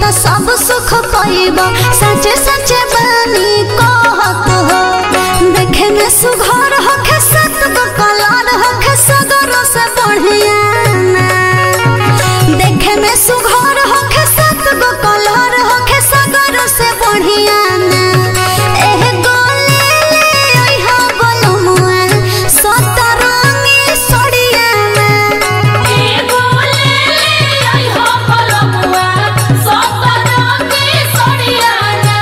त सब सुख पाइब सचे सचे बानी कहत हो देखे में सुघर होखे सत गो कलर होखे सगरो से बढ़िया ना देखे में सुघर होखे सत गो कलर होखे सगरो से बढ़िया ना एह गोले ले अइहा बलमुआ सतरंगी सड़िया ना एगो ले ले आई हो पलमुआ सतरंगी सड़ियाना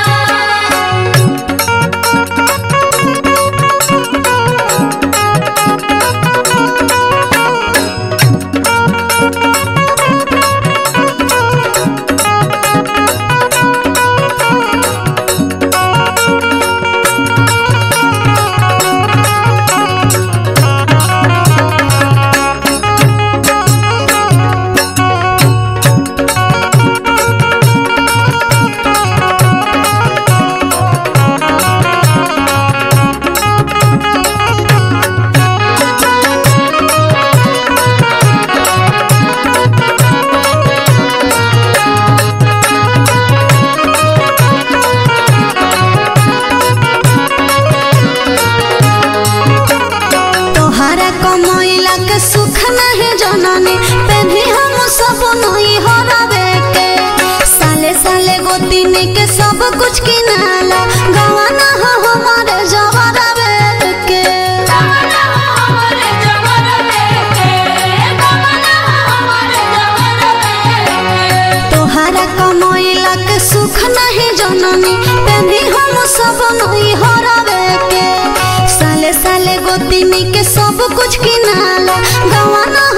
तोहरा कमैला के सुख नहीं जननी पेन्ही हम सब नहीं हरावे के साले साले गोतिनी के सब कुछ किनाला गवाना हो हमारे जवरावे के कमला हमारे जवर के कमला हमारे जवर के तोहरा कमैला के सुख नहीं जननी पेन्ही हम सब नहीं हरावे के साले साले गोतिनी के सब कुछ किनाला गवाना